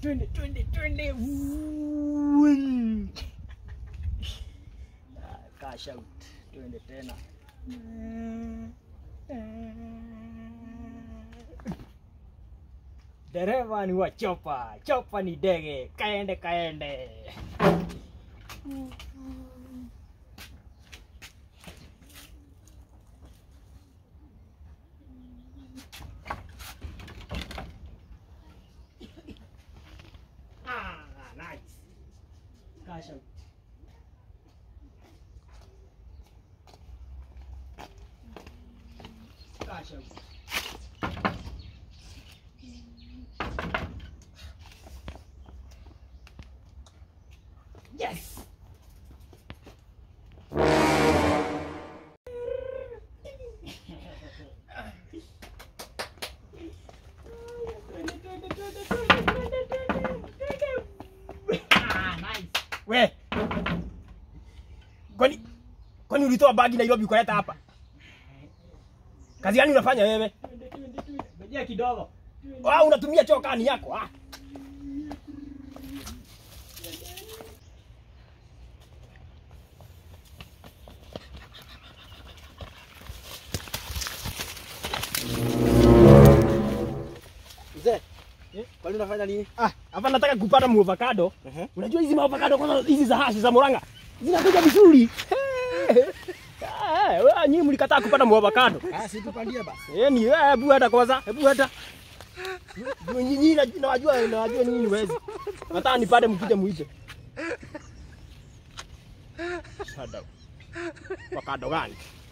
twende twende twende Vuun. Ah, cash out twende tena dereva ni wa chopa chopa ni ndege kaende kaende Ah, nice. Cash out. Cash out. Yes. Ah, nice. We. Kwani kwani ulitoa bagi Nairobi ukaleta hapa? Kazi gani unafanya wewe? Ngojea kidogo. Ah, unatumia choo kani yako? Ah. Mzee, kwani unafanya nini? Ah, hapa nataka kupata muavocado. Ehe. Unajua hizi maavocado kwanza hizi za hashi za Murang'a zinakuja vizuri. Eh, wewe nyinyi mlikataa kupata muavocado. Ah, si tupandie basi. Eh, ni wewe hebu hata kwanza, hebu hata. Nyinyi na- nawajua nawajua nyinyi ni wezi. Nataka nipate mkija muibe. Shada. Avocado gani?